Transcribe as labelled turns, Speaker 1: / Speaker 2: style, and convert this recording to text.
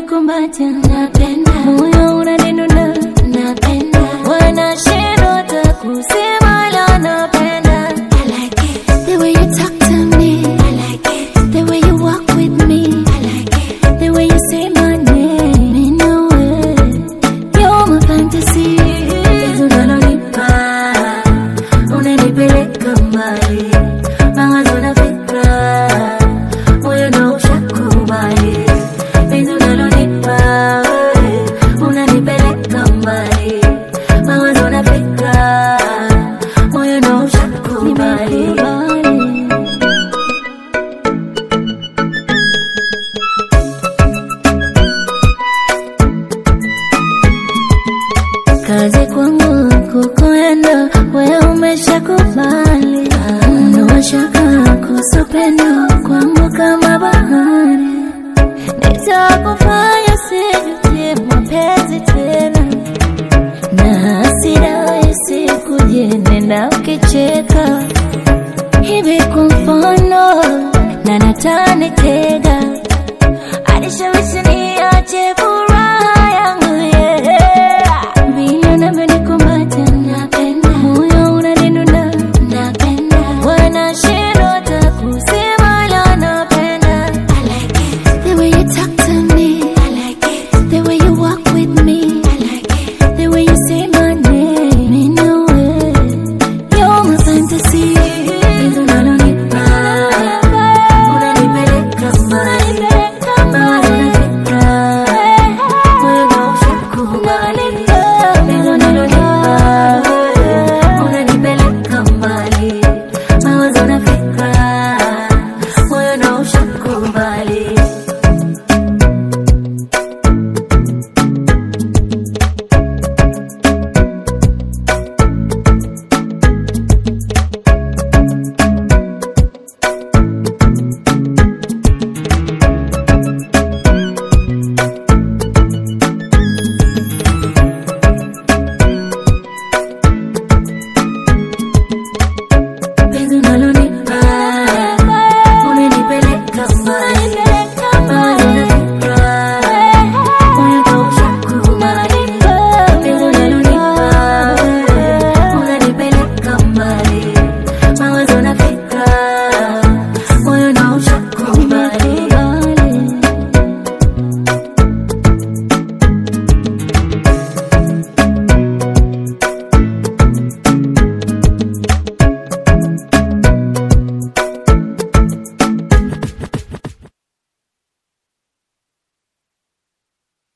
Speaker 1: unanikumbatia napenda moyo unanidunda napenda wanashindwa hata kusema la napenda I like it the way you talk to me I like it the way you walk with me I like it the way you say my name in no way you're my fantasy Penzi unalonipa unanipeleka mbali mawazo na fikra moyo ndo ushakubali penzi unalonipa wewe, unanipeleka mbali mawazo na fikra moyo ndo ushakubali kazi kwangu kukuenda wewe umeshakubali unawashaka kuhusu pendo kwangu kama bahari nitakufanya sijutie mapenzi tena na hasira isikuje nenda ukicheka hivi kwa mfano na natanitega alishawishi